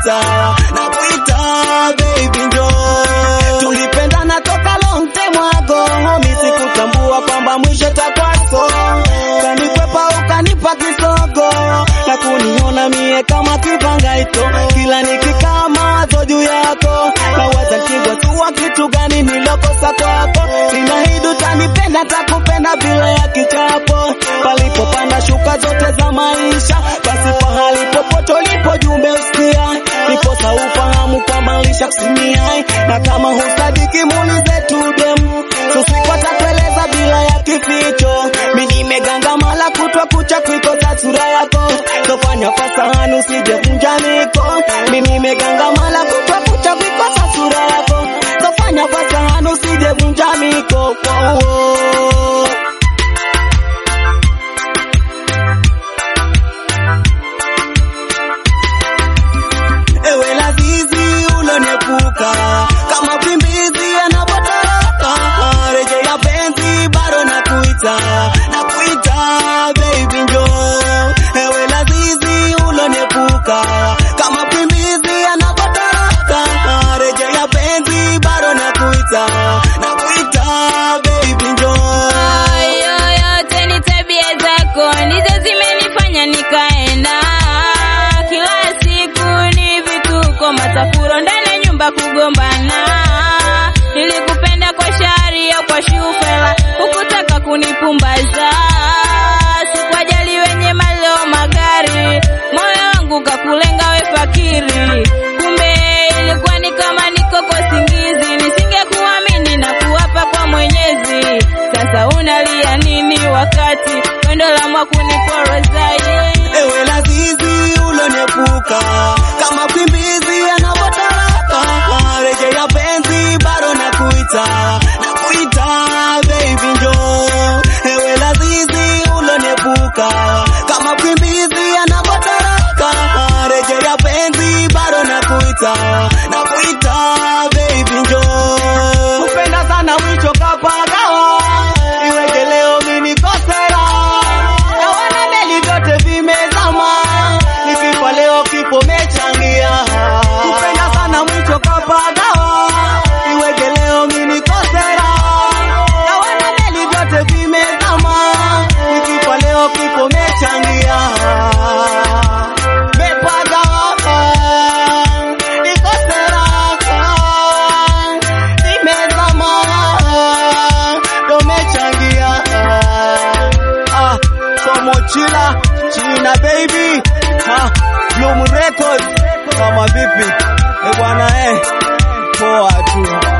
nakuita nakuita baby njoo tulipendana toka long time ago mimi sikutambua kwamba mwisho takwaso kanikwepa ukanipa kisogo na kuniona mie kama kipangaito kila nikikaa mawazo juu yako na waza kigwatua kitu gani nilokosa kwako ninaahidi utanipenda takupenda bila ya kichapo palipopanda shuka zote za maisha basi pahali popote ulipo jumbe usikia niposa ufahamu kwamba lishakusimia na kama husadiki muulize tudem susikwata kueleza bila ya kificho mi nimegangamala kutwa kucha kuikosa sura yako tofanya fasahani usijevunja niko mi nimegangamala kutwa kucha kuikosa sura yako tofanya fasahani usijevunja miko oh, oh. ewe lazizi ulonepuka kama pimbizi anapotoroka rejea penzi bado nakuita nakuita baby njoo ewe lazizi ulonepuka kama pimbizi anapotoroka rejea penzi bado nakuita nakuita baby njoo Hayo yote ni tabia zako ndizo zimenifanya nikaenda kila siku ni vituko matafuro ndani ya nyumba kugombana nilikupenda kwa shari au kwa shufela hukutaka kunipumbaza sikuwajali wenye maleo magari moyo wangu kakulenga we fakiri kumbe ilikuwa ni kama niko kwa singizi nisingekuamini na kuwapa kwa mwenyezi sasa unalia nini wakati pendo la mwakuniporozaye ewe lazizi ulonepuka kama kwimbizi anapotoroka rejea penzi bado nakuita nakuita baby njoo ewe lazizi ulonepuka kama kwimbizi anapotoroka rejea penzi bado nakuita nakuita baby njoo kupenda sana mwicho kapagawa iweke leo mimi kosera na wana meli vyote vimezama nikifa leo kifo mechangia kupenda sana mwicho kapagawa iweke leo mimi kosera na wana meli vyote vimezama nikifa leo kifo mechangia mepagawa nikosera nimezama domechangia ah, somochila china baby ah, Bloom Records kama vipi eh bwana eh poa tu